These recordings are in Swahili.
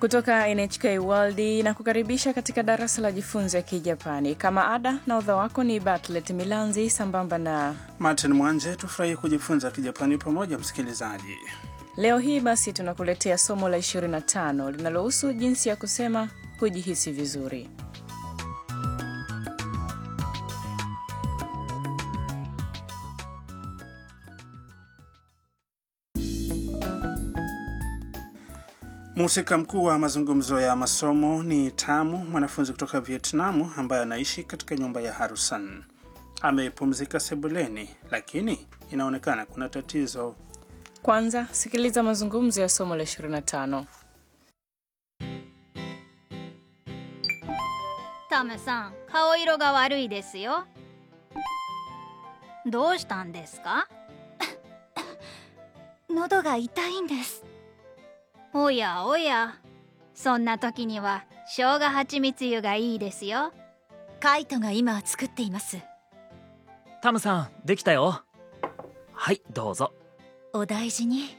kutoka NHK World na kukaribisha katika darasa la jifunze Kijapani. Kama ada na udha wako ni Bartlet Milanzi sambamba na Martin Mwanje. Tufurahie kujifunza Kijapani pamoja, msikilizaji. leo hii basi tunakuletea somo la 25 linalohusu jinsi ya kusema hujihisi vizuri. Mhusika mkuu wa mazungumzo ya masomo ni Tamu, mwanafunzi kutoka Vietnamu ambaye anaishi katika nyumba ya Harusan. Amepumzika sebuleni, lakini inaonekana kuna tatizo. Kwanza sikiliza mazungumzo ya somo la 25. タムさん顔色が悪いですよどうしたんですか喉が痛いんですおやおやそんな時には生姜蜂蜜湯がいいですよカイトが今作っていますタムさんできたよはいどうぞお大事に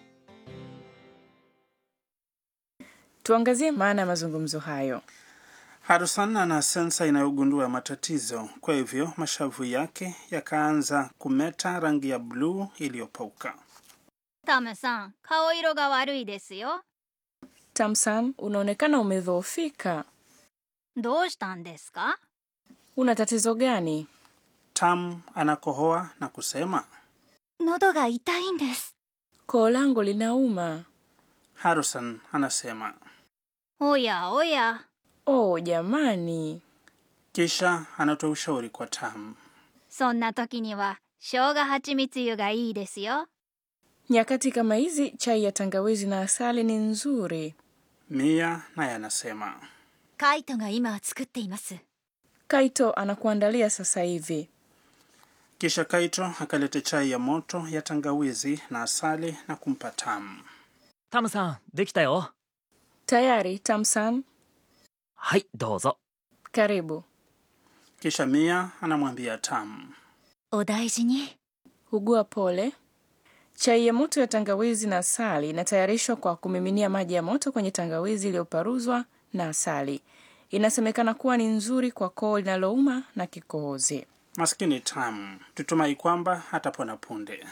Tuangazie maana ya mazungumzo hayo. Harusan ana sensa inayogundua matatizo, kwa hivyo mashavu yake yakaanza kumeta rangi ya bluu iliyopauka. タムさん顔色が悪いですよ Tamsan, unaonekana umedhoofika. どうしたんですか Una tatizo gani? Tam anakohoa na kusema. 喉が痛いんです Koo langu linauma. Harusan anasema, おやおや Oh jamani, kisha anatoa ushauri kwa Tam. そんな時には生姜蜂蜜湯がいいですよ nyakati kama hizi chai ya tangawizi na asali ni nzuri. Mia naye anasema, カイトが今作っています Kaito anakuandalia sasa hivi. kisha Kaito akaleta chai ya moto ya tangawizi na asali na kumpa Tam. タムさんできたよ Tayari Tamsan, はいどうぞ karibu. Kisha Mia anamwambia Tam, お大事に Ugua pole. Chai ya moto ya tangawizi na asali inatayarishwa kwa kumiminia maji ya moto kwenye tangawizi iliyoparuzwa na asali. Inasemekana kuwa ni nzuri kwa koo linalouma na kikohozi. maskini Tam, tutumai kwamba hatapona punde.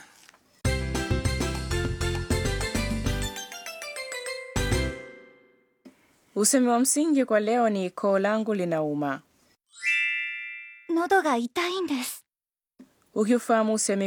Usemi wa msingi kwa leo ni koo langu linauma. 喉が痛いんです Ukiufahamu usemi